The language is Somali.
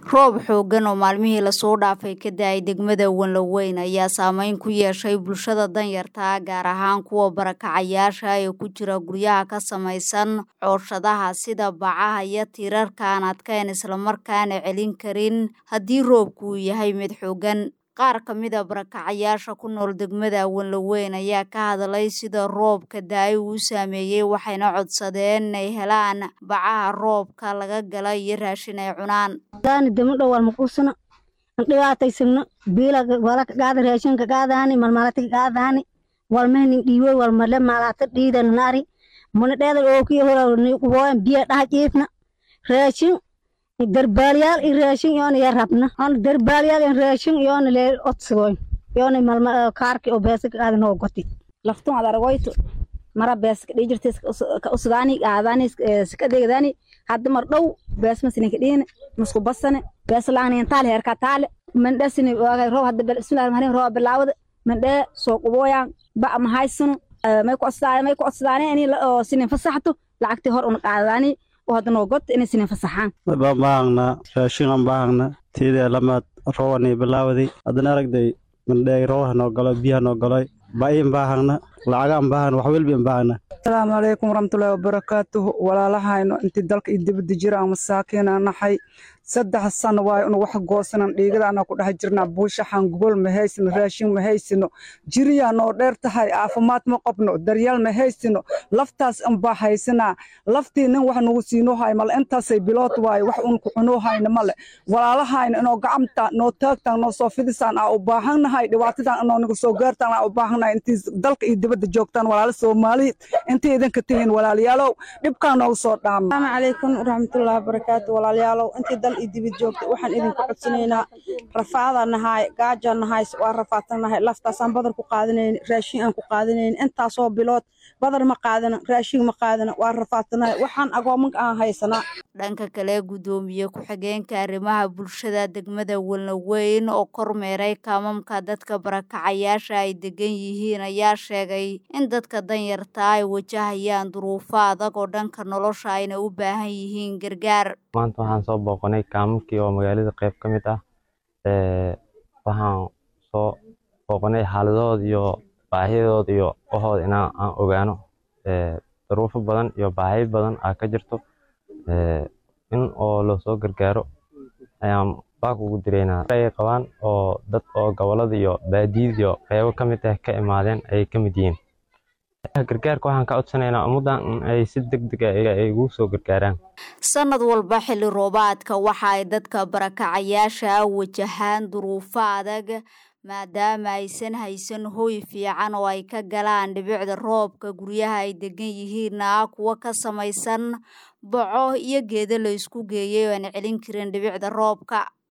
roob xooggan oo maalmihii lasoo dhaafay ka da-ay degmada wanlaweyn ayaa saameyn ku yeeshay bulshada danyarta gaar ahaan kuwa barakacayaasha ee ku jira guryaha ka samaysan cooshadaha sida bacaha iyo tiirarka aan adkayn islamarkaana celin karin haddii roobku uu yahay mid xooggan qaar ka mid a barakacayaasha ku nool degmada wanlaweyn ayaa ka hadlay sida roobka da-ay uu saameeyey waxayna codsadeen inay helaan bacaha roobka laga gala iyo raashin ay cunaan daani dama dhow walma quusano dhibaataysagno biila wala kagaada raashinka gaadaani malmalata kagaadaani walmehnin dhiiwoy walmale malata dhiidan nari muna dheedan ookiyo hora kuboyan biya dhaha jiifna raashin darbaalyaal i raashin yoona ya rabna on darbaalyaal in raashin yoona lee odsigoyn yoona malma kaarki oo beesa kagaada noo goti laftun ad argoyto mara bees ka dhijirta ka usgaani gaadani ska degdani hadda mar dhow bees masini kadhiine musku basane bees laangni taale herka taale mandhasini waagay roob hadda bismillahi rahmaani roob bilaawada mandhee soo qubooyaan ba ma haysano may ku codsadaan may ku codsadaan ini oo sinin fasaxto lacagtii hor una qaadadaani oo hadda noo got inay sinin fasaxaan baan baahagna raashin aan baahagna tiidee lamaad roobani bilaawday haddana aragday mandheey roobaha noo galo biyaha noo galoy ba'iin baahagna lacagaan baahagna wax welbiin baahagna asalaamu calaykum waraxmatullaahi wabarakaatuhu walaalahayno intii dalka iyo dibadda jira aan masaakiina nahay saddex sano waayo unu wax goosanan dhiigada anaa ku dhex jirnaa buushaxan gogol ma haysino raashin ma haysino jiriyaa noo dheer tahay caafimaad ma qabno daryaal ma haysino laftaas unbaa haysanaa laftii nin wax nagu siinoo hay male intaasay bilood waayo wax un ku cunoo hayna male walaalahayna inoo gacamta noo taagtaan noo soo fidisaan aa u baahannahay dhibaatadan inoo nagu soo gaartaan aa u baahannahay intii dalka iyo dibadda joogtaan walaalo soomaaliyeed intii idinka tihiin walaalayaalow dhibkaa noogu soo dhaama asalaamu calaykum waraxmatullaahi wabarakaatu walaalayaalow intii dal iyo dibad joogta waxaan idinku codsanaynaa rafaada nahay gaaja nahay waa rafaadsan nahay laftaasaan badar ku qaadanayn raashin aan ku qaadanayn intaasoo bilood badar ma qaadana raashin ma qaadana waa rafaadsanahay waxaan agoomanka aan haysanaa dhanka kale guddoomiye ku-xigeenka arrimaha bulshada degmada walnaweyn oo kormeeray kaamamka dadka barakacayaasha ay degan yihiin ayaa sheegay in dadka danyarta ay wajahayaan duruufo adag oo dhanka nolosha ayna u baahan yihiin gargaar maanta waxaan soo booqanay kaamamkii oo magaalada qayb ka mid ah waxaan soo booqanay xaaladooda iyo baahiyadooda iyo wahooda inaa aan ogaano duruufo badan iyo baahiyo badan aa ka jirto in oo loosoo gargaaro ayaan baaq ugu direynaa ay qabaan oo dad oo gobolada iyo baadiyada iyo qeybo ka mid ah ka imaadeen ayay ka mid yihiin gargaarka waxaan ka codsanaynaa ummaddan in ay si deg deg ah ay ugu soo gargaaraan sanad walba xilli roobaadka waxa ay dadka barakacayaasha wajahaan duruufo adag maadaama aysan haysan hooy fiican oo ay ka galaan dhibicda roobka guryaha ay degan yihiinna kuwa ka samaysan boco iyo geedo la isku geeyay oo aan celin karin dhibicda roobka